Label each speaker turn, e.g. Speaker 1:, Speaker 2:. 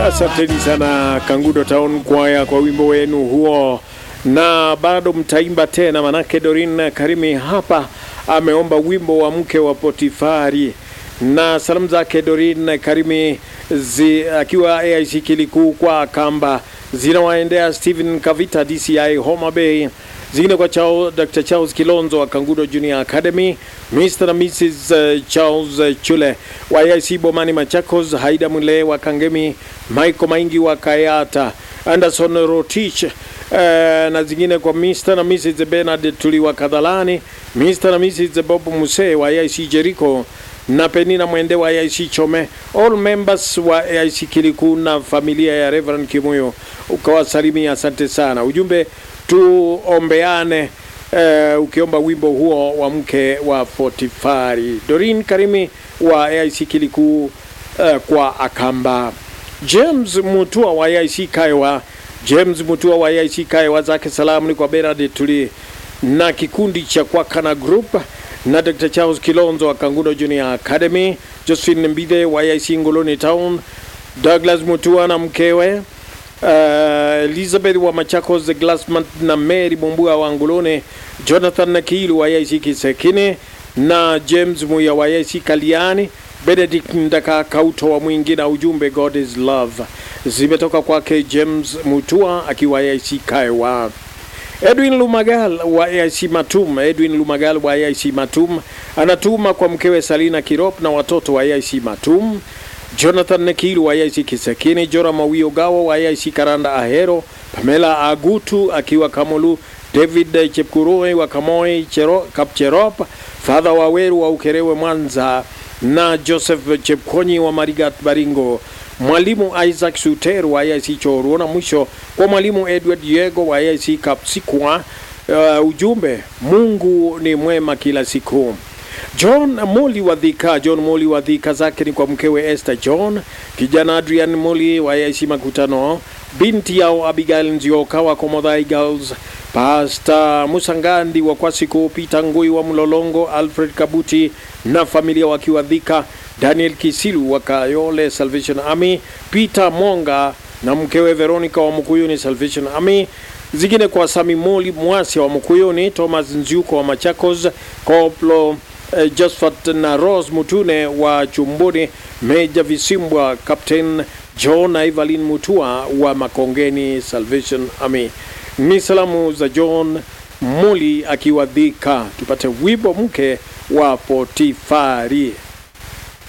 Speaker 1: Asanteni sana Kangudo Town Kwaya kwa wimbo wenu huo, na bado mtaimba tena, manake Dorin Karimi hapa ameomba wimbo wa mke wa Potifari, na salamu zake Dorin Karimi zi, akiwa AIC Kilikuu kwa kamba zinawaendea Stephen Kavita DCI Homa Bay zingine kwa Charles, Dr. Charles Kilonzo wa Kangudo Junior Academy, Mr. na Mrs. uh, Charles uh, Chule wa AIC Bomani Machakos, Haida Mule wa Kangemi, Michael Maingi wa Kayata, Anderson Rotich uh, na zingine kwa Mr. na Mrs. Bernard Tuli wa Kadhalani, Mr. na Mrs. Bob Muse wa AIC Jericho na Penina Mwende wa AIC Chome, all members wa AIC Kiliku na familia ya Reverend Kimuyo, ukawasalimia. Asante sana. Ujumbe tuombeane, uh, ukiomba wimbo huo wa mke wa Potifari. Dorin Karimi wa AIC Kiliku uh, kwa Akamba. James Mutua wa AIC Kaiwa, James Mutua wa AIC Kaiwa, zake salamu ni kwa Bernard Tuli na kikundi cha Kwakana Group na Dr. Charles Kilonzo wa Kangudo Junior Academy, Josephine Mbide wa AIC Ngoloni Town, Douglas Mutua na mkewe uh, Elizabeth wa Machakos Glassman na Mary Mumbua wa Ngoloni, Jonathan Nakilu wa AIC Kisekine na James Muya wa AIC Kaliani, Benedict Ndaka Kauto wa Mwingi na ujumbe God is love zimetoka kwake James Mutua akiwa AIC Kaiwa. Edwin Lumagal wa AIC Matum, Edwin Lumagal wa AIC Matum anatuma kwa mkewe Salina Kirop na watoto wa AIC Matum. Jonathan Nekilu wa AIC Kisekini, Jora Mawio Gawa wa AIC Karanda Ahero, Pamela Agutu akiwa Kamulu, David Chepkurui wa Kamoi Chero, Kapcherop, Father Waweru wa Ukerewe Mwanza na Joseph Chepkonyi wa Marigat Baringo mwalimu Isaac Suter wa AIC Choruo na mwisho kwa mwalimu Edward Yego wa AIC Kapsikwa. Uh, ujumbe Mungu ni mwema kila siku. John Moli wa Dhika, John Moli wa Dhika zake ni kwa mkewe Esther John, kijana Adrian Moli wa AIC Makutano, binti yao Abigail Nzioka wa Komodhai Girls, Pastor Musangandi wa Kwasiku, Peter Ngui wa Mlolongo, Alfred Kabuti na familia wakiwa Dhika, Daniel Kisilu wa Kayole Salvation Army, Peter Monga na mkewe Veronica wa Mkuyuni Salvation Army, zingine kwa Sami Moli Mwasi wa Mkuyuni, Thomas Nziuko wa Machakos, Koplo eh, Josephat na Rose Mutune wa Chumbuni, Meja Visimbwa, Captain John na Evelyn Mutua wa Makongeni Salvation Army. Ni salamu za John Muli akiwa Dhika. Tupate wimbo mke wa Potifari.